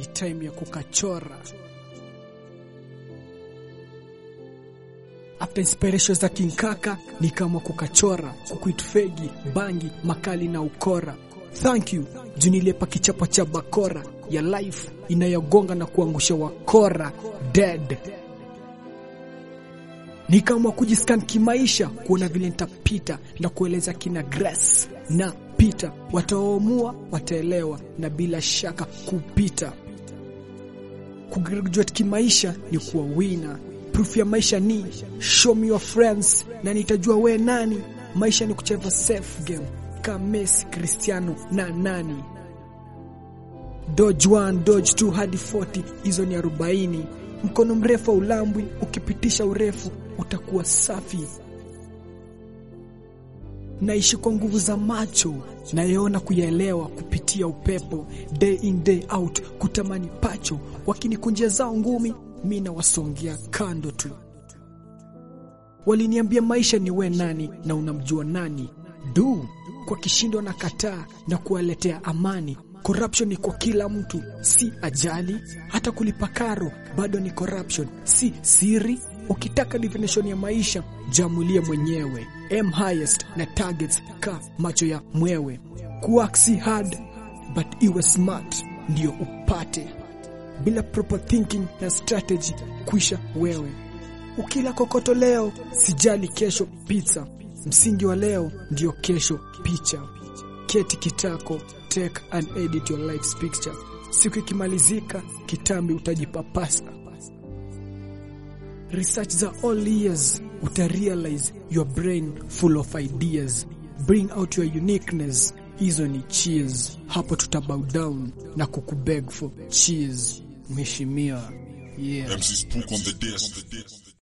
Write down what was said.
ni time ya kukachora. After inspiration za kinkaka ni kama kukachora, kukuitfegi, bangi, makali na ukora. Thank you juu nilipa kichapo cha bakora ya life inayogonga na kuangusha wakora dead. Ni kama kujiscan kimaisha, kuona vile nitapita na kueleza kina Grace na Peter, wataoamua wataelewa, na bila shaka kupita. Kugraduate kimaisha ni kuwa winner. Proof ya maisha ni show me your friends, na nitajua we nani. Maisha ni kucheza safe game kama Messi, Cristiano na nani. Dodge 1, Dodge 2 hadi 40, hizo ni 40. Mkono mrefu wa ulambwi, ukipitisha urefu utakuwa safi. Naishi kwa nguvu za macho, nayeona kuyaelewa kupitia upepo, day in day out, kutamani pacho. Wakinikunjia zao ngumi, mi nawasongea kando tu. Waliniambia maisha ni we nani na unamjua nani. Du, kwa kishindo na kataa na kuwaletea amani. Corruption ni kwa kila mtu, si ajali. Hata kulipa karo bado ni corruption, si siri. Ukitaka definition ya maisha, jamulie mwenyewe. M highest na targets ka macho ya mwewe. Kuwork si hard but iwe smart ndio upate, bila proper thinking na strategy kuisha wewe. Ukila kokoto leo, sijali kesho pizza. Msingi wa leo ndio kesho picha. Keti kitako, take and edit your life's picture. Siku ikimalizika, kitambi utajipapasa. Research za all years utarealize your brain full of ideas. Bring out your uniqueness. Hizo ni cheers. Hapo tutabow down na kukubeg for cheers. Mheshimiwa. Yeah. MC Spook on the desk.